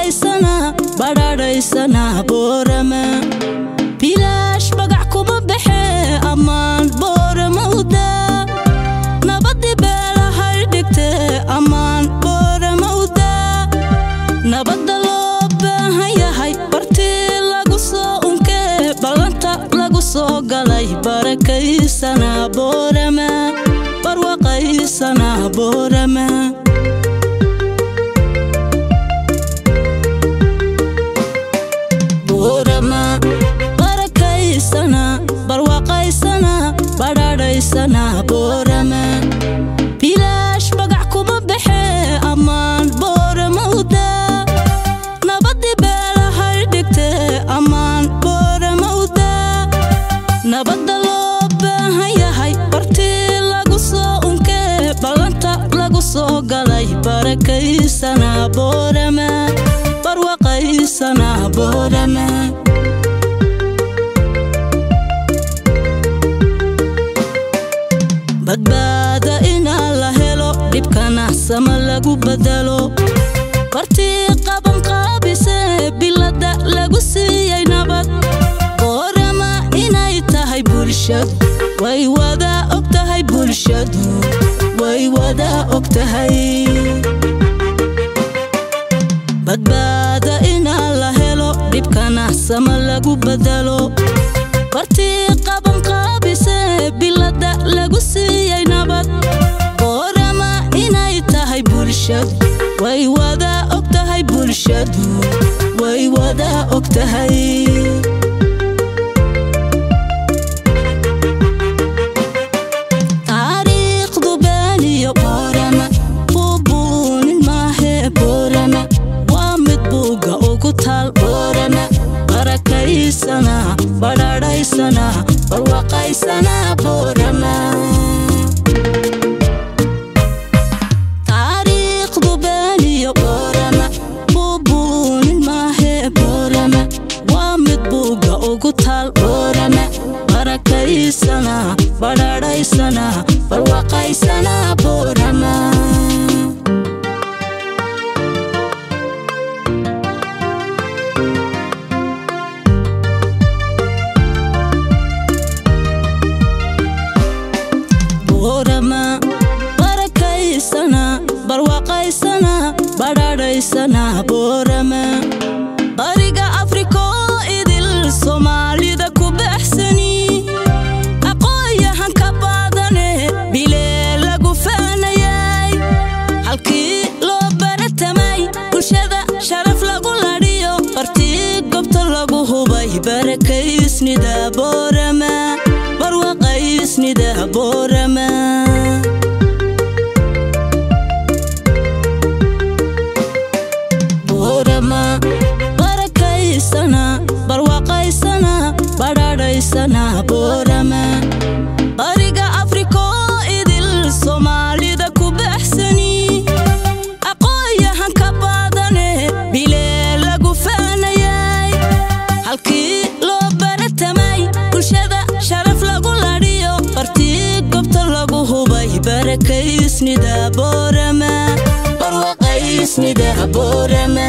barwaqaysana badhaadhaysana boorama bilaash magac kuma baxee ammaan boorama udaa nabadii beelahay dhigtee ammaan boorama udaa nabadda loo baahan yahay bartii lagu soo unkee ballanta lagu soo galay barakaysana boorama barwaqaysana boorama boorama barakaysana barwaqaysana badhaadhaysana boorama bilaash magac kuma baxee ammaan boorama udaa nabadii beelahay dhigtee ammaan boorama udaa nabadda loo baahan yahay bartii lagu soo unkee ballanta lagu soo galay barakaysana boorama barwaqaysana boorama badbaada inaa la helo dhibkana sama lagu bedelo bartii qaban qaabisee bilada lagu siiyey nabad boorama inay tahay bulshadu way wada og tahay bulshadu way wada og tahay badbaada inaa la helo dhibkana sama lagu bedelo bartii qaban qaabisee bilada lagu siiyey nabad boorama inay tahay bulshadu way wada og tahay bulshadu way wada og tahay taariikhdu beeniyo boorama buubuunin maahee boorama waa mid buugga ugu taal boorama barakaysana badhaadhaysana barwaqaysana boorama taariikhdu beeniyo boorama buubuunin maahee boorama waa mid buugga ugu taal boorama barakaysana badhaadhaysana barwaqaysana boorama boorama barakaysana barwaqaysana badhaadhaysana boorama bariga afrikoo idil soomaalida ku baxsani aqoon-yahan ka baadane bilee lagu faanayay halkii loo baratamay bulshada sharaf lagu ladhiyo bartii gobta lagu hubay barakaysnida boorama barwaqaysnida boorama boorama barakaysana barwaqaysana badhaadhaysana boorama bariga afrikoo idil soomaalida ku baxsani aqoon-yahan ka baadane bilee lagu faanayay halkii loo baratamay bulshada sharaf lagu ladhiyo bartii gobta lagu hubay barakaysnida boorama barwaqaysnida boorama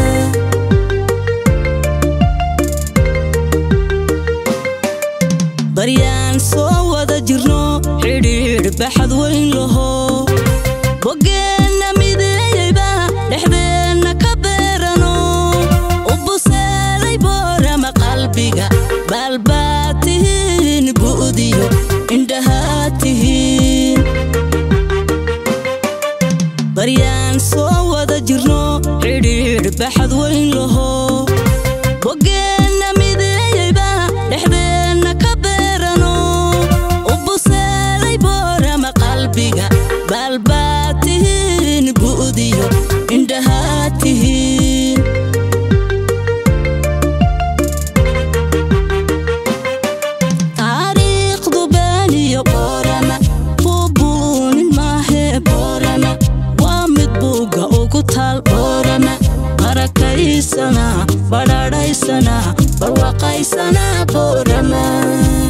baryaan soo wada jirno xidhiidh baxad weyn laho boggeenna mideeyeyba dhexdeenna ka beerano u buseelay boorama qalbiga baalbaad tihiin bu'diyo indhahaad tihiin baryaan soo wada jirno xidhiidh baxad weyn laho boggeenna mideeyeyba dhexdeenna ka beerano u buseelay boorama qalbiga baalbaad tihiin bu'diyo indhahaad tihiin taariikhdu beeniyo boorama buubuunin maahee boorama waa mid buugga ugu taal boorama barakaysana badhaadhaysana barwaqaysana boorama